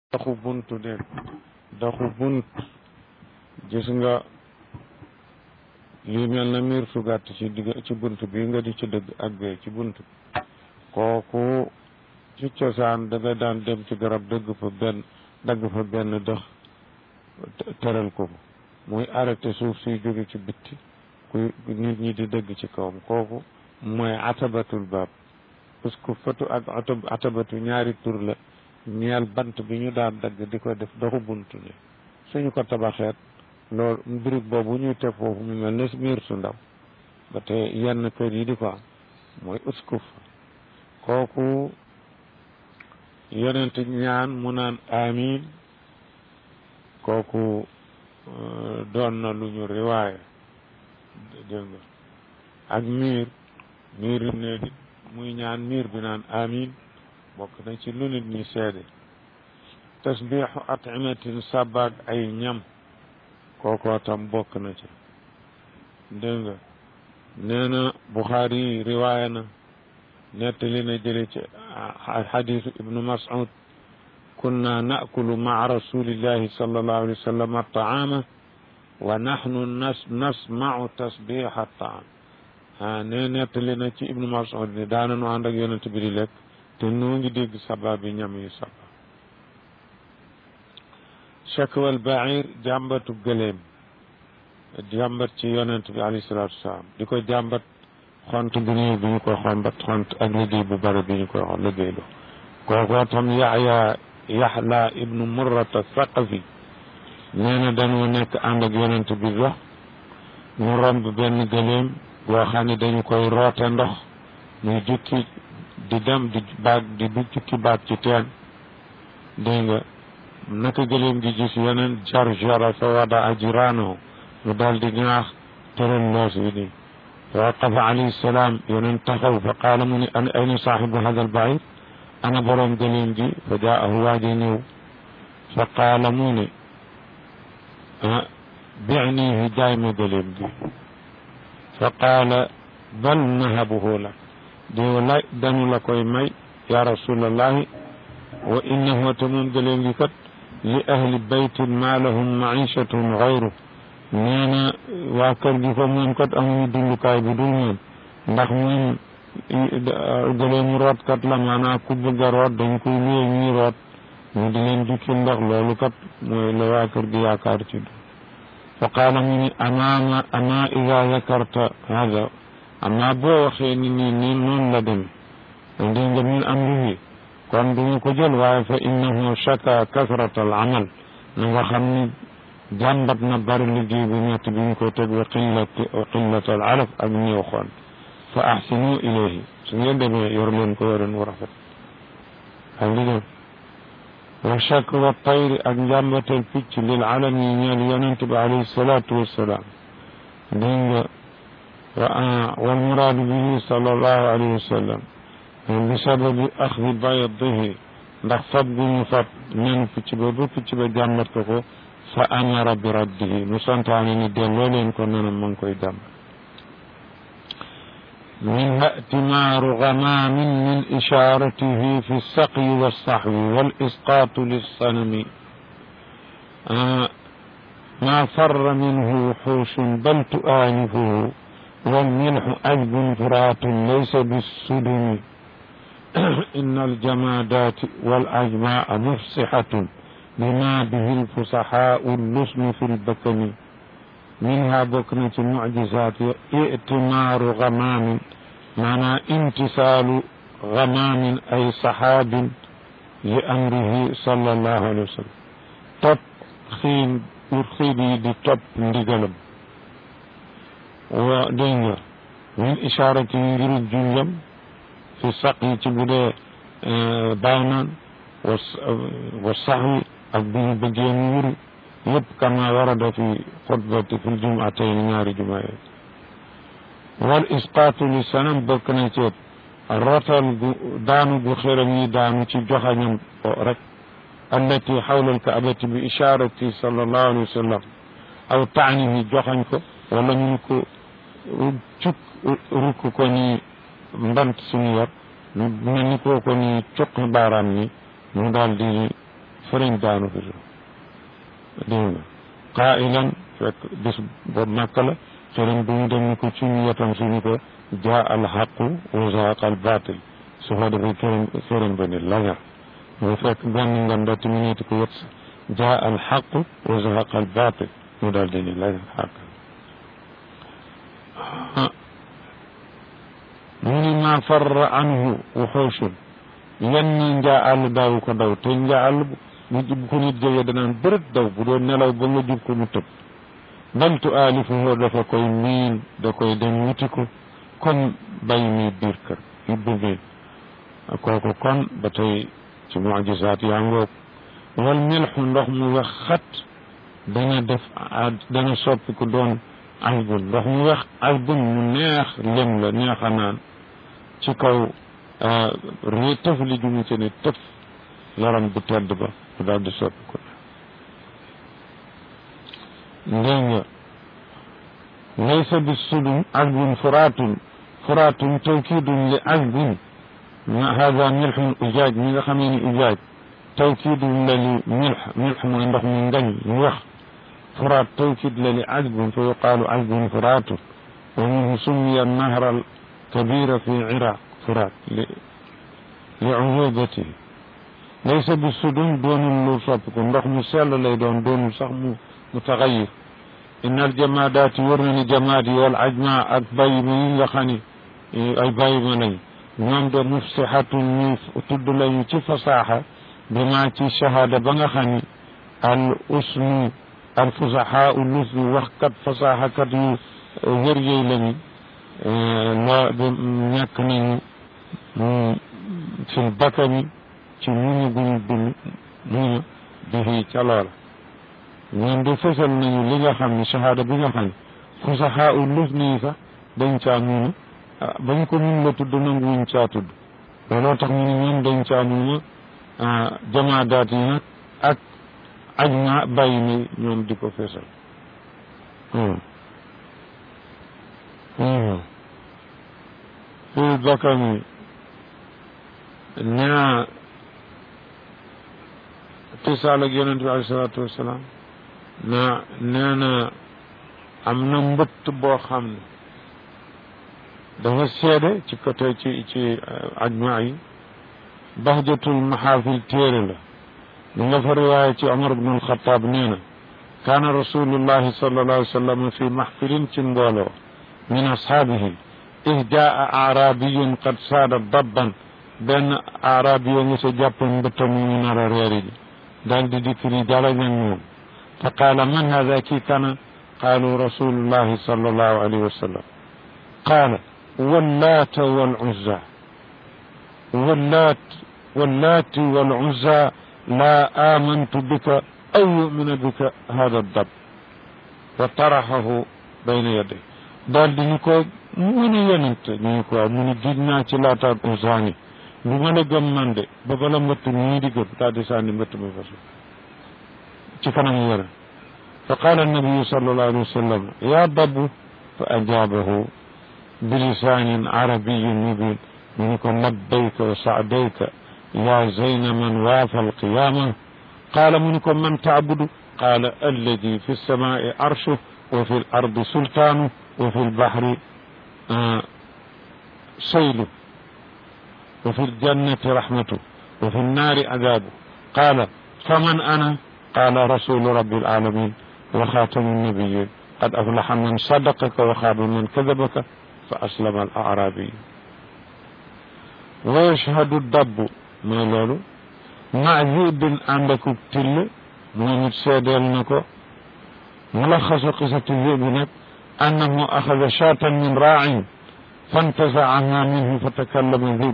daxu buntu de daxu bunt gis nga lii mel na miir su gàtt ci digg ci bunt bi nga di ci dëgg ak bee ci bunt bi kooku ci cosaan da nga daan dem ci garab dëgg fa benn dagg fa benn dëx tëral ko muy arrêté suuf suy jóge ci bitti kuy nit ñi di dëgg ci kawam kooku mooy atabatul baab parce que fatu ak atabatu ñaari tur la ñeel bant bi ñu daan dagg di ko def doxu buntu ne suñu ko tabaxeet loolu mbirig boobu ñuy teg foofu mu mel ne miir su ndaw ba te yenn kër yi di ko am mooy uskuf kooku yonent ñaan mu naan amin kooku doon na lu ñu riwaaye dégg nga ak miir miir yi néegi muy ñaan miir bi naan amin bokk na ci lu nit ñi seede tasbiixu at'imatin sabaag ay ñam kookoo tam bokk na ci dégg nga nee na Buxaari yi riwaaya na nettali na jële ci xadisu ibnu Mas'ud kunna naakulu maa rasulillahi sallallahu alayhi wa sallam ataama wa nahnu nas nasmau tasbiha taam ah ne nettali na ci ibnu Mas'ud ni daananu ànd ak yonent bi di lekk te noo ngi dégg saba bi ñam yi saba chakwal bair jàmbatu gëleem jàmbat ci yonent bi alayhi salaatu wasalaam di ko jàmbat xont bu néew bi ñu koy xombat xont ak liggéey bu bari bi ñu koy xon liggéey lu kookoo tam yaxya yaxla ibnu murrata saqafi nee na dañoo nekk ànd ak yonent bi dox ñu romb benn gëleem boo xam ne dañu koy roote ndox muy jukki di dem di baag di du jukki baag ci teen dégg nga naka gëleem gi gis yeneen jar jara fa wada ajiraano mu daal di ñaax tëral loos wi nii waqafa alayhi salaam yeneen taxaw fa qaala mu ne an ayna saaxibu hada albair ana borom gëleem gi fa jaahu waaji ñëw fa qaala mu ne ah binihi jaay ma gëleem gi fa qaala bal nahabuhu lak diw lay dañu la koy may ya rasulallahi wa innahu te moom gëleem gi kat li ahli baytin ma lahum maichatun gayru nee na waa kër gi fa moom kat amuñu dundukaay bu dul moom ndax moom gëleemu root kat la maanaam ku bëgg a root dañ koy luye ñuy root ñu di leen jukki ndox loolu kat mooy la waa kër gi yaakaar ci du fa qaala mu ni amaama ama ida zakarta hada amma boo waxee ni nii nii noonu la dem dégg nga min amrihi kon duñu ko jël waaye fa innahu shaka kasrata al amal na nga xam ni jàmbat na bari liggéey bu ñett bi ñu ko teg wa qillat wa qillat al alaf ak néew xoon fa ahsinu ilayhi su ngeen demee yor leen ko yoren wu rafet ak li dem wa shak wa tayri ak njàmbatal picc lil alami ñeel yonent bi alayhi salaatu wassalaam dégg nga wal muraadu bihi sallallahu alayhi wa sallam bi sababi axdi baydihi ndax fab gu ñu fab nen picc ba ba picc ba jàmbat ko ko fa amara bi raddihi mu santaane ni delloo leen ko nenam ma ngi koy jàmbat minha ihtimaaru gamaamin min ishaaratihi fi saqyi walsaxwi wal isqaatu lissanami maa farra minhu wuxuushun bal tu'aanifuhu والملح عذب فرات ليس بالسدم إن الجمادات والأجماع مفصحة بما به الفصحاء اللسن في البكن منها بكنة المعجزات ائتمار غمام معنى امتثال غمام أي صحاب لأمره صلى الله عليه وسلم طب خين urxibi di topp ndigalam wa dégg nga min isharati ngirub junjam fi saq yi ci bu dee baaw naan wa saxwi ak bu ñu bëggee mu wuri yëpp kama warada fi xutbati fi ljumatayn ñaari juma yooyu wal isqaatu li sanam bokk na ci rotal gu daanu gu xëram yi daanu ci joxañam rek allati xawla alkaabati bi isharati sallallahu alayhi wa sallam aw taanihi joxañ ko wala ñu ko cuk rukk ko ni mbant suñu yor mel ni koo ko ni cuqi baaraam ni mu daal di fëriñ daanu fi dégg nga qailan fekk bis boobu màkk la fëriñ bi ñu dem ni ko ci ñu wetam suñu ko jaa al xaqu wa zahaqa al batil su ko defee fëriñ fëriñ ba ni lagar mu fekk benn nganda ti mu neeti ko wet jaa al xaqu wa zahaqa al batil mu daal di ni lagar xaq mu ni ma farra anhu wuxooshun yenn njaa àll daawu ko daw te njaa àll bu bu ko nit jógee danaan bërët daw bu doon nelaw ba nga jub ko mu tëb bal tu aalifuhu dafa koy miin da koy dem wuti ko kon bay mi biir kër yibbu mi kooku kon ba tey ci mujisaat yaa ngoog wal milxu ndox mu wax xat dana def dana soppi ku doon albun ndox mu wax albun mu neex lem la neex a naan ci kaw ré tëf li jumu ci ne tëf laram bu tedd ba mu daal di soppi ko ndég nga laysa bi sudum albun furaatun furaatun tawkidun li albun ma hada milxun ujaaj mi nga xamee ni ujaaj tawkidun la li milx milx mooy ndox mu ngañ mu wax furaat tawkid la li ajbun fa yuqaalu ajbun furaatun wa minhu summiya nahra alkabira fi iraq furaat li li uyubatihi laysa bi sudum doonul lu soppiku ndox mu sell lay doon doonul sax mu mu taxayir inna aljamaadaati wër na ni jamaat yi wal ajma ak bàyyi ma yi nga xam ni ay bàyyi ma lañ ñoom de mufsixatun ñu tudd lañu ci fasaaxa bi maa ci shahada ba nga xam ni al usnu al fusaxaa u lusnu waxkat fasaaxakat yu wër yooyu lañu loo de ñàkk nañu fil bakami ci muñu guñu dund muñu bihi ca loola ñoom de fësal nañu li nga xam ne shahada bi nga xam ne fusaxaa u lusnu yi sax dañ caa muñu bañ ko mun la tudd nanguwuñ caa tudd looloo tax ñu ne ñoom dañ caa muñu jamaadaat yi nag ak aj ma bàyyi ni ñoom di ko fesal fii bakami nee tisaal ak yonent bi alei salaatu wassalaam na nee na am na mbëtt boo xam ne dafa seede ci côté ci ci ajma yi bahjatul maxaafil téere la li nga fa riwaaya ci Omar ibn alxataab nee na kaana rasulullahi sallallahu alayhi wa sallam fi maxfilin ci mbooloo min ashaabihi id jaa aarabiyun qad saada dabban benn aarabi yoo nga sa jàppoon mbëttam mu nar a reeri ji daal di dikk ni jala ñag moom fa qaala man hada kii kana qaalu rasulullahi sallallahu alayhi wa sallam qaala واللات والعزى واللات واللات والعزى لا آمنت بك أو يؤمن بك هذا الضب وطرحه بين يديه daal di ñu ko mu ne yonent ñu ñu ko mu ne gis naa ci laata usaani bu ma la gëm man de ba bala mbëtt ñii di gëm daal di sànni mbëtt ma fa ci kanam yore fa qaala annabiyu sallallahu alayhi wa sallam ya dabu fa ajaabahu بلسان عربي مبين منكم لبيك وسعديك يا زين من وافى القيامة قال منكم من تعبد قال الذي في السماء عرشه وفي الأرض سلطانه وفي البحر آه سيله وفي الجنة رحمته وفي النار عذابه قال فمن أنا قال رسول رب العالمين وخاتم النبيين قد أفلح من صدقك وخاب من كذبك فأسلم الأعرابي ويشهد الدب ما لولو مع ذئب عندك تل مومت سيدل نكو ملخص قصة الذئب نك أنه أخذ شاة من راع فانتزعها منه فتكلم الذئب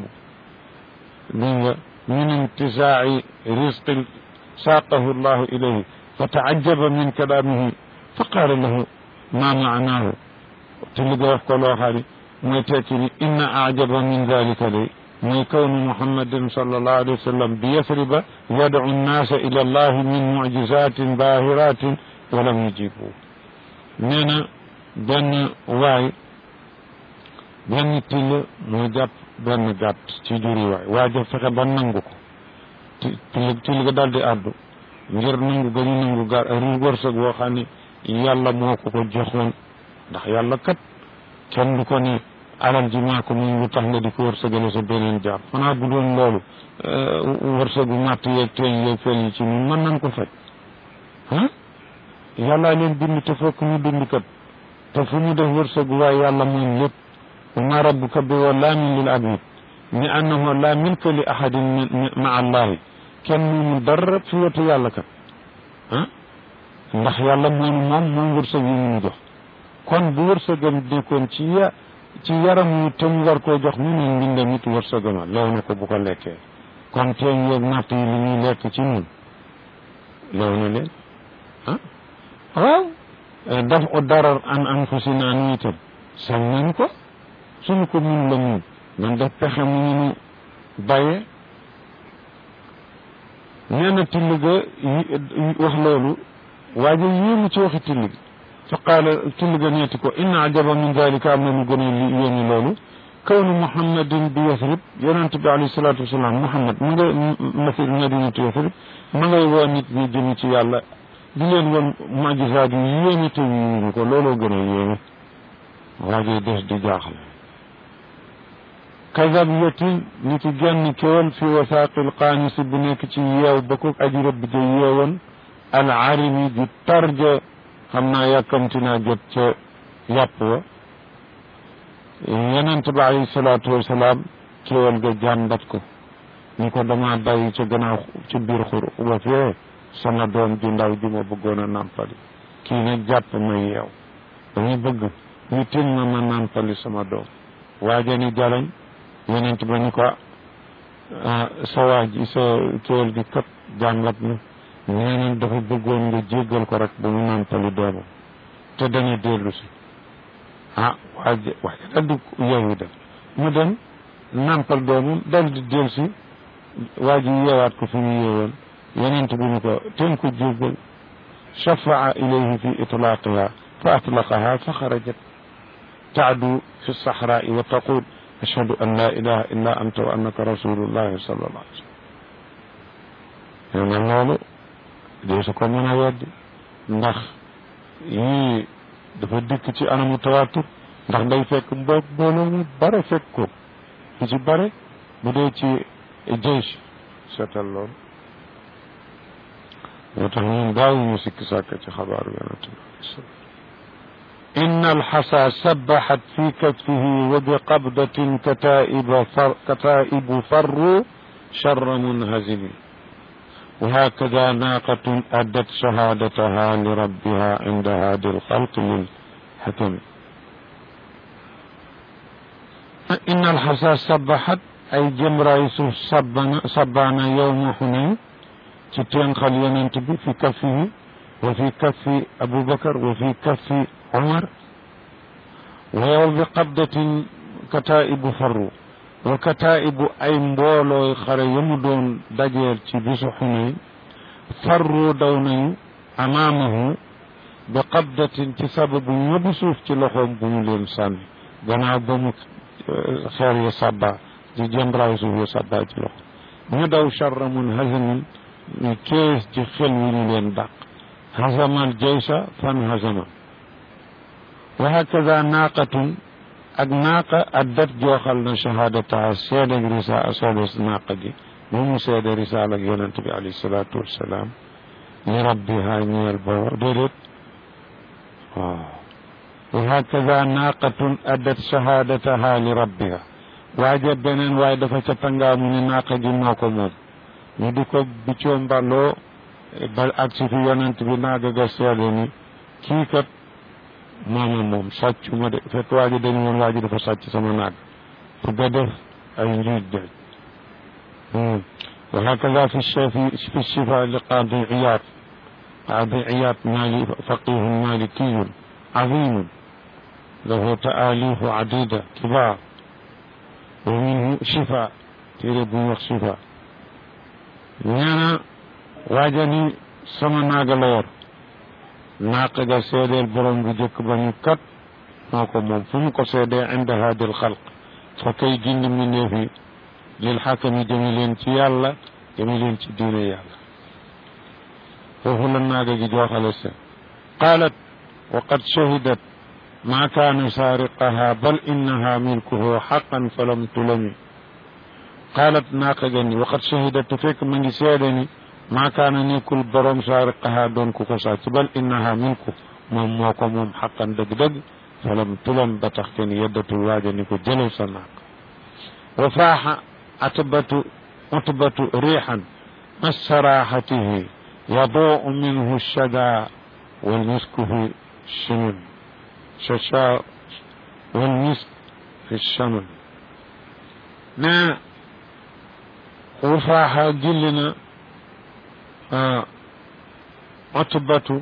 من انتزاع رزق ساقه الله إليه فتعجب من كلامه فقال له ما معناه te li nga wax ko loo xam ne mooy tekki ni inna ajaba min dalika day mooy kawnu muhammadin sallallahu alayhi wa sallam bi yasriba yadcu nnaasa ila allahi min mucjizatin bahiratin walam yujibu nee na benn waay benn till moo jàpp benn gàtt ci juri waay waa ja fexe ba nangu ko till till ga daal di àddu ngir nangu ga ñu nangu gar wërsëg woo xam ne yàlla moo ko ko joxoon ndax yàlla kat kenn du ko ne alal ji maa ko moom lu tax nga di ko wërsëgale sa beneen jaam xanaa bu doon loolu wërsëgu màtt yeeg teeñ yeeg fel yi ci ñun mën nañ ko faj ah yàllaa leen bind te fokk ñu bind kat te fu ñu def wërsëgu waaye yàlla moom lépp wa ma rabbuka bi wallaamin lil abid ni annahu la milka li ahadin ma allahi kenn moomu dara fi wetu yàlla kat ah ndax yàlla moom moom moom wërsëg yi mu jox kon bu wërsëgam nekkoon ci ya ci yaram yu te mu war koo jox mu ne mbindam it wërsëgama lew na ko bu ko lekkee kon teeñ yeeg natt yi li ñuy lekk ci ñun lew na leen ah waaw daf o darar an anfusina nu itam sañ nañu ko suñu ko mun la mun man def pexe mu ñu nu bàyyee nee na till ga wax loolu waaye yéemu ci waxi till gi fa qaala till ga neeti ko inna ajaba min dalika am na lu gën a li yéemi loolu kawnu muhammadin bi yasrib yonent bi alayhi salaatu wasalaam muhammad ma ngay masil madinatu yasrib ma ngay woo nit ñi jëmi ci yàlla di leen woon majisaat yu yéeme te yuñu ko looloo gën a yéeme waajee des di jaaxle kazab yatin ni ki genn kéwal fi wasaaqil qaanisi bu nekk ci yeew ba ko aji rëbb ja yeewoon al arimi ji tarja xam naa yàkkamti naa jot ca yàpp wa yonent ba alayhi salaatu wasalaam kéwal ga jàmbat ko ni ko dama bàyyi ca gannaaw ci biir xur ba fee sama doom ju ndaw ji ma bëggoon a nàmpali kii nag jàpp ma yeew dañuy bëgg ñu tin ma ma nàmpali sama doom waaja ni jalañ yonent ba ni ko sa waa ji sa kéwal gi kat jàngat na nee na dafa bëggoon nga jéggal ko rek ba mu nàmpali doomam te dana dellu si ah waaja waaja dal di yeewu dem mu dem nàmpal doomam dal di dellu si waa ji yeewaat ko fi mu yeewoon yonent bi ni ko ten ko jéggal shafaa ilayhi fi itlaqiha fa atlaqaha fa xarajat taadu fi lsaxraai wa taqul ashhadu an la ilaha illa anta wa annaka rasulullahi sallallahu alayhi wa sallam nee na loolu dee su ko mën a weddi ndax yii dafa dikk ci anamu tawatur ndax day fekk mbo mbooloo mu bare fekk ko lu ci bare bu dee ci jeysh seetal loolu moo tax ñun daawuñu sikki sàkk ci xabaaru yonente bi alei salam إن الحصى سبحت في كتفه وبقبضة كتائب فر كتائب فروا شر منهزم وهكذا ناقة أدت شهادتها لربها عند هادي الخلق للحكم إن الحصى سبحت أي جمرة يوسف صبانا يوم حنين ستين خلينا في كفه وفي كف أبو بكر وفي كف عمر ويوم بقبضة كتائب فروا وكتائب أي مبولو خري يمدون دجير تبس حنين فروا دوني أمامه بقبضة تسبب يبسوف تلخهم بمولين سامي gannaaw ba mu xeer ya sàbba di jëmbraaw suuf ya sàbba ci loxo ñu daw charra mun hazamin ñu kees ci xel wi ñu leen dàq hazamal jaysa fan hazama wa hakaza naaqatun ak naaqa addat jooxal na shahadataha seede risa seede naaqa gi moom mu seede risaal ak yonente bi alayhi salaatu wassalaam li rabbiha ñeel ba déedéet waaw wa hakaza naaqatun addat shahadataha li rabbiha waaje beneen waaye dafa ca tangaamu ni naaqa gi moo ko moom ñu di ko biccoo mballoo ba ak si fi yonent bi naaga ga seede ni kii kat maama moom sàccu ma de fekk waa ji dañu woon waa ji dafa sàcc sama naag pour ga def ay njuuj jaaj wa hakaza fi shafi fi shifa li qaadi iyaad qaadi iyaad mali faqihun malikiyun azimun له تآليف عديدة كبار ومنه شفاء تيري بوخ شفاء نانا واجني سما ناغا لور ناقا جا سيدي البرون بو جك بني كات نوكو موم فم كو سيدي عند هذا الخلق فكي جند من نفي للحكم جميلين تي يالا جميلين تي دين يالا foofu la naaga gi jooxale se qaalat wa qad shahidat ma kaana saariqaha bal innaha milkuhu xaqan falam tulami qaalat naaqa ga ni wa qad shahidat te fekk ma ngi seede ni ma kaana nekkul borom saariqaha doon ku ko sàcc bal innaha milku moom moo ko moom xaqan dëgg-dëgg falam tulam ba tax kenn yeddatul waaja ni ko jëlal sa naaq wa faaxa atbatu utbatu riixan masaraxatihi yaduu minhu shada walmisku fi shamun shasha walmisk fi shamun nee wa faaxa gilli na utbatu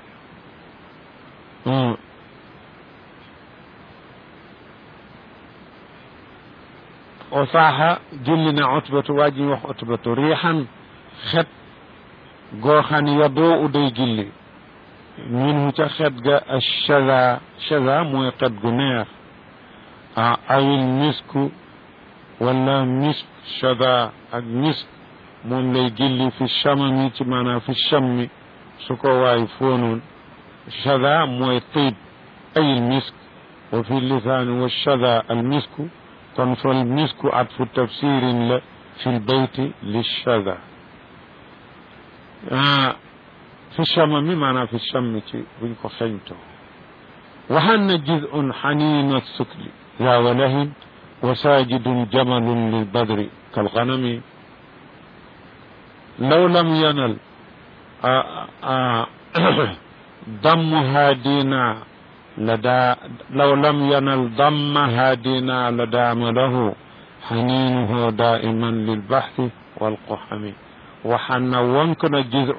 o saaxa julli na utbatu waa ji wax utbatu riixan xet goo xam ne yadoo u day julli minhu ca xet ga achaza chaza mooy xet gu neex a awil misku wala misk chaza ak misk moom lay julli fi chamami ci maanaam fi chammi su ko waay foonoon chaza mooy tiib ayil misk wa fi lisaani wa chaza al misku kon fal misku atfu tafsirin la fi lbeyti lichada fi chamami maanaam fi chammi ci buñ ko xeñtoo waxanna jizun xanina sukli yaa walahin wa sajidun jamalun lilbadri kalganami law lam yanal dammuha dina لدى لو لم ينل ضمها دينا لدام له حنينه دائما للبحث والقحم وحن وانكنا جزء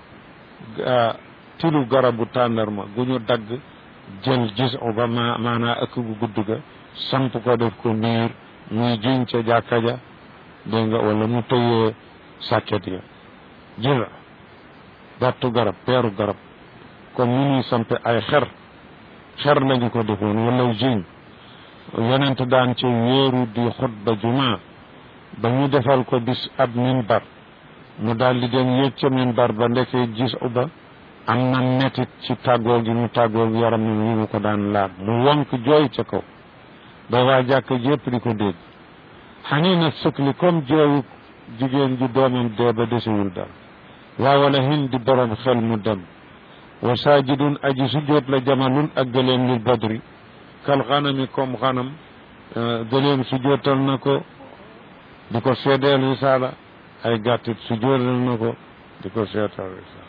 تلو غرب تانرما غنيو دغ جل جزء بما مانا اك غود غا سامp ko def ko miir muy jiñ ca jàkka ja dégg nga wala mu tëyee sàkket ya jël dattu garab peeru garab comme ni ñuy sampe ay xer xer lañu ko defoon wala jiñ yonent daan ci wéeru di xutba juma ba ñu defal ko bis ab minbar mu daal di dem yéeg ca minbar ba ndekee gis uba am na metit ci tàggoo gi mu tàggoo yaram mi mu ko daan laab mu wonk jooy ca kaw ba waa jàkk jépp di ko dégg xanii na sukli comme jooyu jigéen ju doomam dee ba desewul dal waa wala hin di borom xel mu dem wa saajidun aji sujjoot la jamalun ak gëleem lil badri kal xanami comme xanam gëleem sujjootal na ko di ko seedeel risaala ay gàttit sujjootal na ko di ko seetal risaala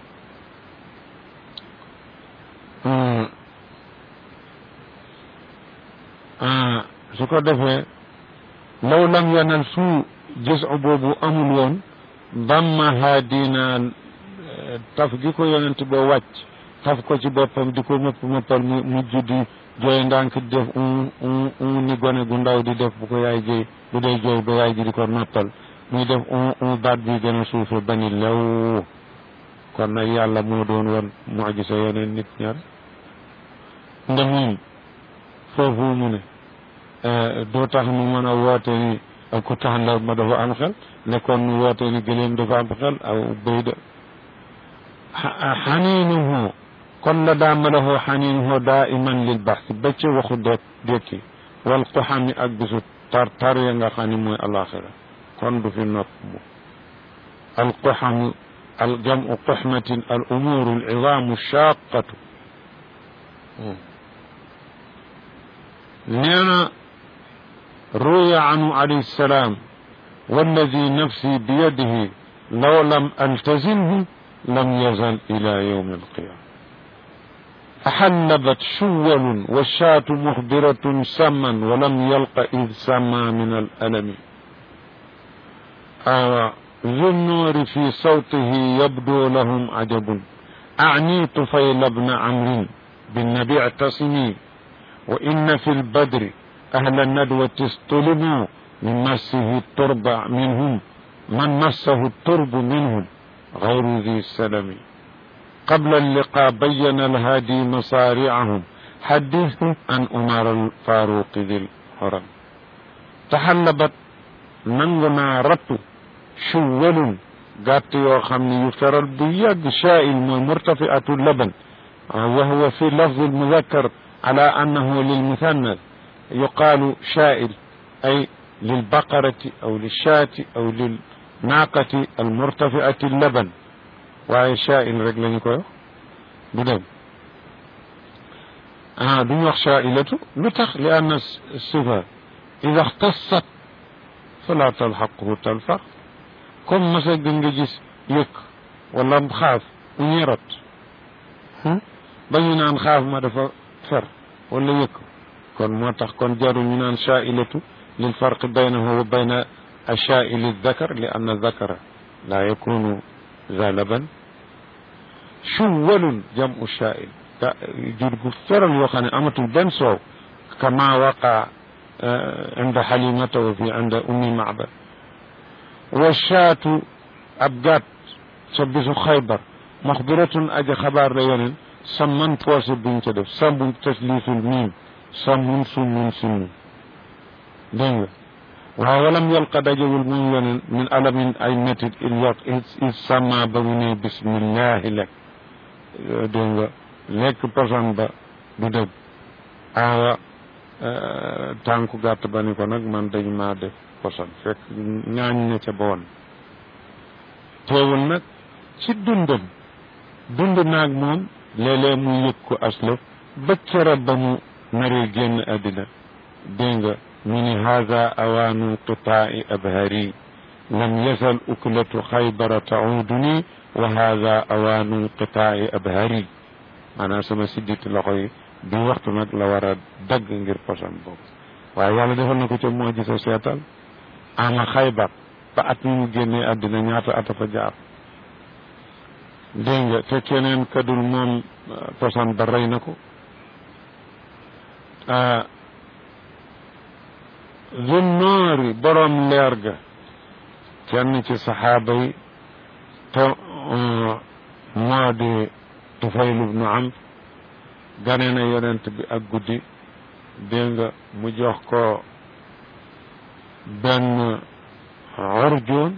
su ko defee law lam yanal su gis boobu amul woon damma haadina taf gi ko yonent boo wàcc taf ko ci boppam di ko mëpp mëppal mu mujj di jooy ndànk di def un un un ni gone gu ndaw di def bu ko yaay jooy bu dee jooy ba yaay ji di ko noppal muy def un un baat bi gën a suufe bani lew kon nag yàlla moo doon woon mujisa yeneen nit ñaar nda moom foofu mu ne doo tax nu mën a woote ni ku taxandar ma dafa am xel nekkoon nu woote ni gëléem dafa am xel aw béy da xaniinuhu kon la daa malahu xaniinuhu daa iman lil baxsi ba ci waxu dek dekki wal xuxami ak bisu tar tar ya nga xam ne mooy alaxira kon du fi nopp mu al xuxamu al jamu xuxmatin al umuru al idamu shaqatu nee na ruya anhu alayhi salaam walladi nafsi biyadihi law lam altazimhu لم يزل إلى يوم القيامة أحلبت شول والشاة مخبرة سما ولم يلق إذ سما من الألم آه ذو النور في صوته يبدو لهم عجب أعني طفيل بن عمرو بالنبي اعتصمي وإن في البدر أهل الندوة اصطلبوا من مسه الترب منهم من مسه الترب منهم غير ذي السلم قبل اللقاء بين الهادي مصارعهم حدثهم عن أمر الفاروق ذي الحرم تحلبت ننغنا رت شول gàtt yoo xam ne yu feral bu yàgg shaail mooy murtafiatu laban wa huwa fi lafzi almudakkar ala annahu lilmuthannas yuqaalu shaail ay lilbaqarati aw lilshaati aw lilnaaqati almurtafiati laban waaye shaail rek la ñu koy wax du dem ah duñu wax shaailatu lu tax li anna sifa ida xtasat fala talxaquhu talfaq comme masa gën nga gis yëkk wala xaaf u ñerot ba ñu naan xaaf ma dafa fer wala yëkk kon moo tax kon jarul ñu naan shaailatu lil farqi baynahu wa bayna ashaaili dakar li anna dakara la yakunu za laban shuwalun jamu shaail jur gu feral yoo xam ne amatul benn soow kama waqa inda xalimata wa fi inda ummi macbad wa shaatu ab gàtt ca bisu xaybar maxbiratun aja xabaar la yeneen samman poosé buñ ca def sambun tasliisul miim sammun summun simmun dégg nga waaye walam yalqa dajewul moom yeneen min alamin ay métit il yaq il sama ba mu ne bismillahi lekk dégg nga lekk poson ba du dëgg aawa tànku gàtt ba ni ko nag man dañ maa def poson fekk ñaañ ne ca ba woon teewul nag ci dundam dund naag moom léeg-léeg mu yëg ko aslaf ba kera ba mu naree génn àddina dégg nga mu ni haada awaanu qitaai abhari lam yazal uklatu xaybara tauduni wa haada awaanu qitaai abhari maanaam sama sidditi loxo yi bi waxtu nag la war a dagg ngir poson boobu waaye yàlla defal na ko ca moo gisa seetal ama xaybar ba at mi mu génnee àddina ñaata ata fa jaar dégg nga te keneen kadul moom poson ba rey na ko zunnoori boroom leer ga kenn ci saxaaba yi te moo di Tufayl ibnu Amr gane na yonent bi ak guddi dégg nga mu jox ko benn urjuun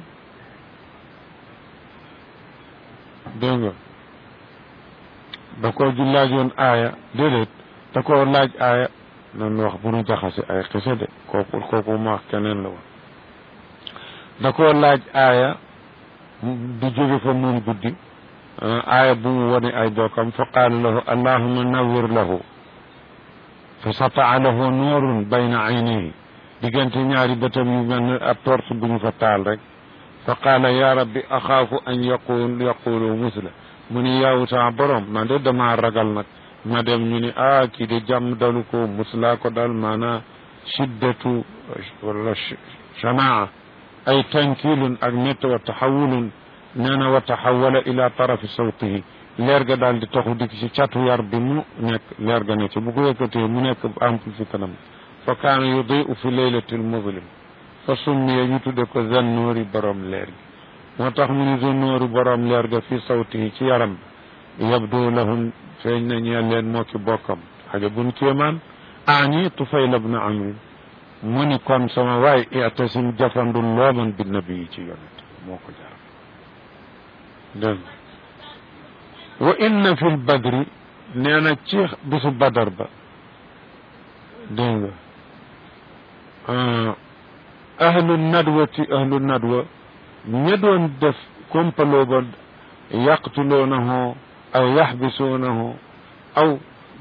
dégg nga da koo ju laajoon aaya déedéet da koo laaj aaya nan wax bu nu jaxase ay xisa de kooku kooku ma wax keneen la woon da koo laaj aaya du jóge fa moom guddi aaya bu mu wone ay bokkam fa qaala lahu allahuma nawir lahu fa sataa lahu nuurun bayna aynayhi diggante ñaari bëtam yu mel ne ab torche bu ñu fa taal rek fa qaala ya rabbi axaafu an yaqul yaqulu musla mu ni yaawu sama borom man de damaa ragal nag ma dem ñu ni ah kii de jàmm dalu ko muslaa ko dal maanaa shiddatu wala shanaa ay tankilun ak métt wa taxawulun nee na wa taxawala ila tarafi sawtihi leer ga daal di taxu dikk ci catu yar bi mu nekk leer ga ne ci bu ko yëkkatee mu nekk ampul fi kanam fa kaana yudiu fi laylatil muzlim fa summiya ñu tudde ko zannoori borom leer gi moo tax mu ni zannoori borom leer ga fi sawtihi ci yaram bi yabdu lahum feeñ na ñeel leen moo ki bokkam xaja bun kéemaan aani tufayla bna amrin mu ni kon sama waay itasim jafandul looman bi nabi yi ci yonent moo ko jar dégg wa inna fi lbadri nee na ci bisu badar ba dégg nga ahlu nadwati ahlu nadwa ña doon def kompaloo ba yaqtuloonahu aw yaxbisuunahu aw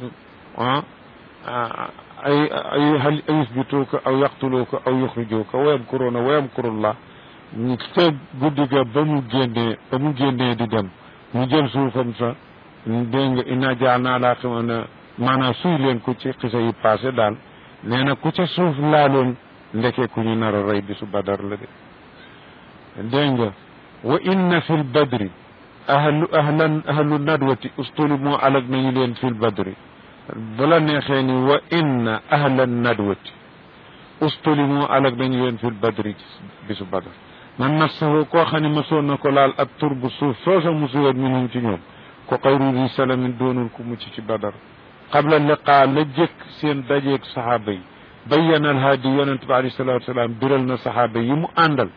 ay ay hal yusbituuka aw yaqtuluuka aw yuxrijuuka wa yamkuruuna wa yamkurullah ñu te guddi ga ba mu génnee ba mu génnee di dem ñu jël suufam sa dégg nga inna jaalnaa laa xima na maanaam suy leen ko ci xisa yi passé daal nee na ku ca suuf laaloon ndeke ku ñu nar a rey bisu badar la de dégg nga wa inna fi l badri ahlu ahlan ahlu nadwati ustuli moo alag nañu leen fi l badri bala neexee ni wa inna ahla nadwati ustuli moo alag nañu leen fi l badri bisu badar man massahu koo xam ne masoon na ko laal ak tur bu suuf soosa musuwoon minhum ci ñoom ko xayru di salamin doonul ku mucc ci badar qabla liqaa la jëkk seen dajeeg saxaaba yi bayyana alhaadi yonente bi alayhi salatu wasalaam biral na saxaaba yi mu àndal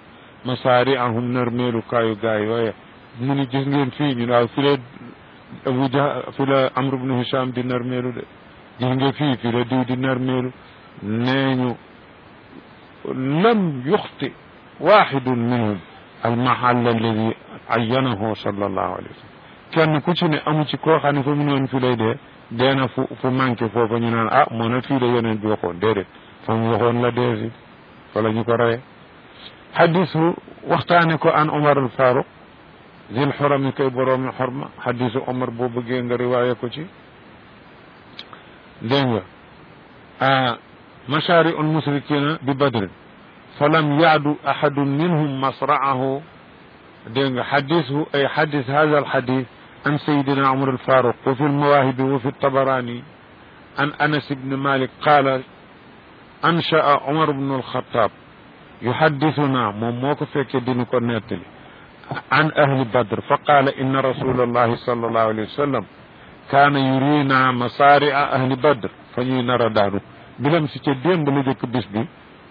masaariahum narmeelu kaayu gaa yooye mu ni gis ngeen fii ñu waaw fi la Abu Jah fi la Amr ibn Hisham di narmeelu de gis nga fii fi la diw di narmeelu nee ñu lam yuxti waxidun minhum almahal alladi ayyanahu sallallahu alayhi wa sallam kenn ku ci ne amu ci koo xam ne fa mu noon fi lay dee dee na fu fu manqué foofa ñu naan ah moo na fii la yonent bi waxoon déedéet fa mu waxoon la dee si fa la ñu ko reye xadisu waxtaane ko an Omar al Faruq zil xorami kay boroomi xorma xadisu Omar boo bëggee nga riwaaye ko ci dégg nga ah mashaari ul musrikina bi badrin fa lam yaadu ahadun minhum masraahu dégg nga xadisu ay xadis hada al xadis عن سيدنا عمر الفاروق وفي المواهب وفي الطبراني عن أنس بن مالك قال أنشأ عمر بن الخطاب يحدثنا موموك فيك دينك ناتلي عن أهل بدر فقال إن رسول الله صلى الله عليه وسلم كان يرينا مصارع أهل بدر فني نرى دارو بلم سيتي بلجك بس بي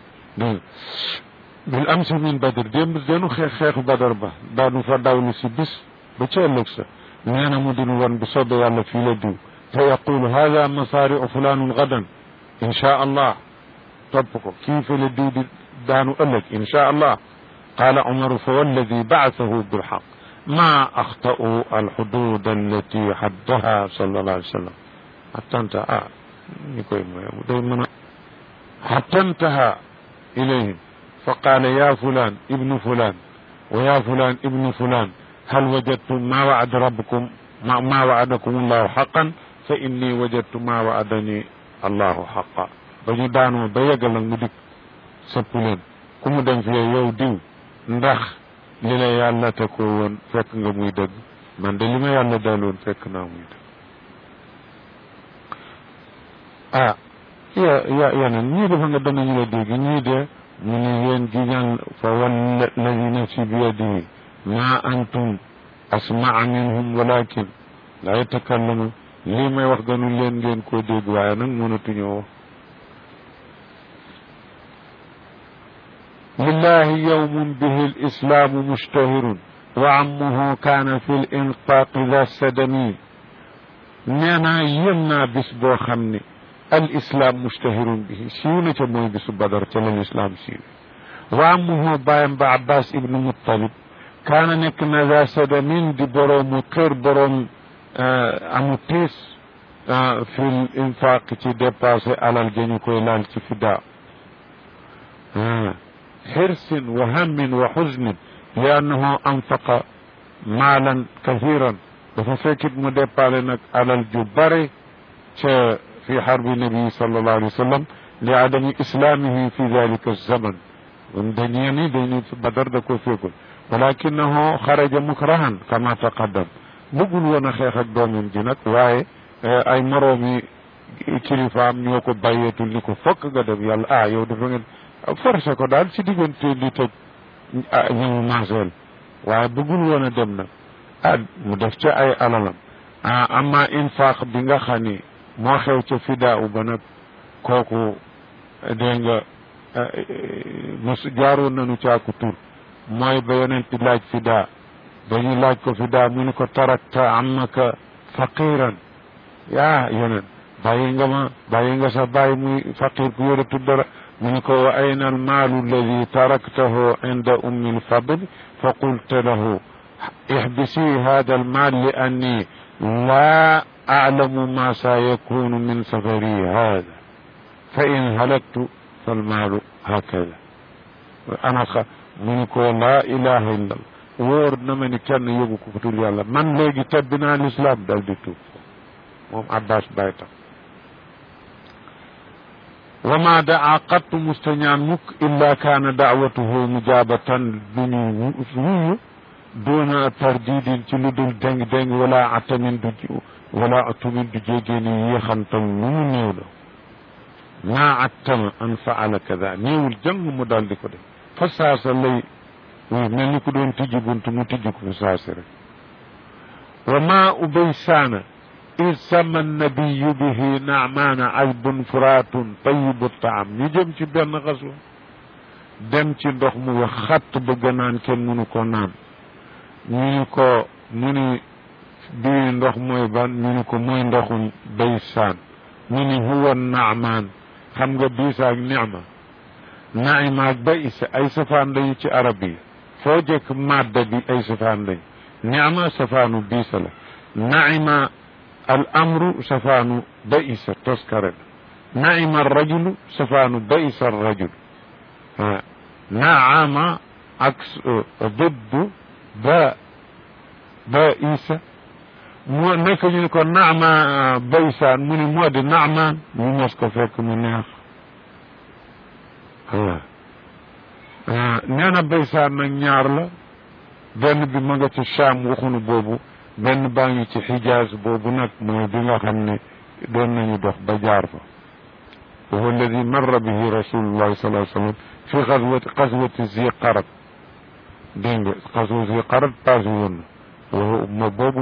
بالأمس من بدر ديم دينو خيخ خيخ بدر با دانو فداولو سي بس بتشلك nee na mu dinu woon bu soobee yàlla fii la diw fa yaqulu hada masaariu fulaanun gadan insha allah topp ko kii fa la diw di daanu ëllëg insha allah qaala umaru fa walladi baasahu bilxaq ma axta'u alxudud allati xaddaha sallallahu alayhi wa sallam hatta intaha ah ñi koy moy day mën a hatta intaha ilayhim fa qaala ya fulan ibnu fulan wa ya fulan ibnu fulan هل وجدتم ما وعد ربكم ما, ما وعدكم الله حقا فإني وجدت ما وعدني الله حقا bañu daanoo ba yeggal nag mu dik sëpp leen ku mu dem fii yow diw ndax li la yàlla te ko woon fekk nga muy dëgg man de li ma yàlla daloon fekk naa muy dëgg ah ya ya yeneen ñii dafa nga danañu la dégg ñii de mu ne yéen gi ñaan fa walla ladi nafsi bi yadihi ما أنتم أسمع منهم ولكن لا يتكلمون lii may wax gënu leen ngeen koo dégg waaye nag mënatuñoo wax lillahi yawmun bihi lislaamu mushtahirun wa ammuhu kaana fi l infaqi da sadami nee naa yëm naa bis boo xam ne al islaam mushtahirun bihi siiw na ca mooy bisu badar ca la lislaam siiw wa ammuhu bàyyam ba abbas ibnu muttalib kaana nekk na za sadamin di boroomu kër boroom amu tiis fil infaq ci dépassé alal jañu koy laal ci fidda xirsin wa hammin wa xusnin li annahu anfaqa maalan kathiran dafa fekkit mu dépassé nag alal ju bare ca fi xarbi nabi sallallahu alayhi wa sallam li adami islamihi fi dalika zaman dañee ni dañu badar da ko fekkul walakinahu xaraja mukrahan kama taqaddam bëggul woon a xeex ak doomam ji nag waaye ay moroomi kilifaam ñoo ko bàyyeetul ni ko fokk nga dem yàlla ah yow dafa ngeen forcé ko daal ci diggante li tëj ñëwu maaseel waaye bëggul woon a dem nag ah mu def ca ay alalam ah amma infaq bi nga xam ni moo xew ca fidaaw ba nag kooku dégg nga mos jaaroon nañu caaku tur mooy ba yonent di laaj fidaa ba ñu laaj ko fidaa mu ni ko tarakta amaka faqiran yaa yonent bàyyi nga ma bàyyi nga sa bàyyi muy faqir ku yoratu dara mu ni ko wa ayna almaalu alladi taraktahu inda ummi lfadl fa qulta lahu ihbisi hada almaal li anni laa aclamu ma sa yakunu min safari hada fa in halaktu falmaalu hakada ana mu ni ko laa ilaha illa allah wóor na ma ni kenn yóbbu ko tul yàlla man léegi tebbi naa lislaam dal di tuub moom abbas bay tam wa ma daa qattu mustañaan mukk illa kaana daawatuhu mujabatan du ñu wuyu doona tardidin ci lu dul déng déng wala atamin du wala atumin du jégee ni yéexantal lu mu néew la maa attama an faala kada néewul jàng mu dal di ko def fa saasa lay oui mel ni ku doon tijji bunt mu tijji ko fa saasi rek wa ma ubay saana id sama nabiyu bihi naamaana azbun furaatun tayibu taam ñu jëm ci benn xaswa dem ci ndox mu wax xatt bëgg naan kenn mënu ko naan ñu ni ko mu ni bii ndox mooy ban ñu ni ko mooy ndoxu baysaan mu ni huwa naamaan xam nga biisa ak nicma naima ak baysa ay safaan lañu ci arab yi foo jëkk madda bi ay safaan lañ nicma safaanu biisa la naima al amru safaanu baysa toskare la naima rajulu safaanu baysa rajul naama ak diddu ba ba isa moo nekk ñu ne ko naama baysaan mu ni moo di naamaan ñu mos ko fekk mu neex waaw nee na baysaan nag ñaar la benn bi ma nga ci Cham waxunu boobu benn baa ngi ci Xijaaz boobu nag mooy bi nga xam ne doon nañu dox ba jaar fa wa huwa alladi marra bihi rasulullahi sallallahu alayhi wa sallam fi xaswati xaswati zi qarat dégg nga xaswa zi qarat passé woon na ma boobu